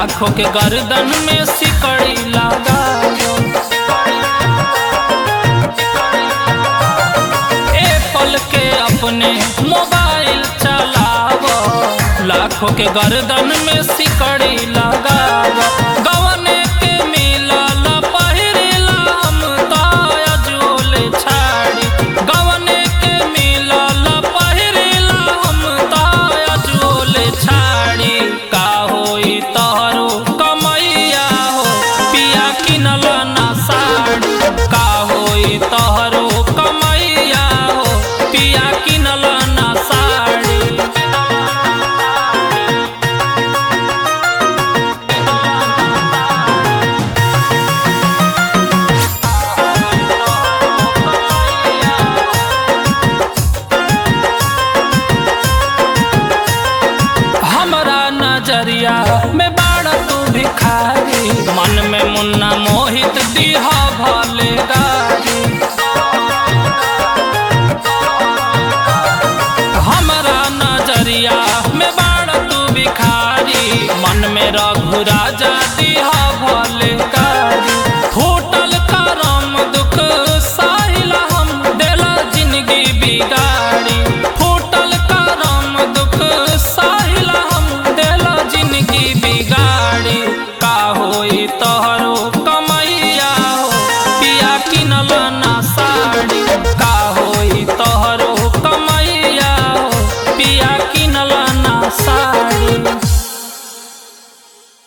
लाखों के गर्दन में सिकड़ी लगा एप्पल के अपने मोबाइल चलाव लाखों के गर्दन में सिकड़ी लगाव गवने के मिलल पहिरेला हम ताया जोले छाड़ी गवने के मिलल पहिरेला हम ताया जोले छाड़ी का होई तोहरो कमैया हो पिया किनल ना साड़ी का होई तोहरो कमैया हो पिया किनल ना साड़ी हमरा नजरिया में बाड़ा तू भिखारी मन में मुन्ना मोहित दीहा भले गारी हमरा नजरिया में बाड़ा तू भिखारी मन में रघु राजा दीहा भले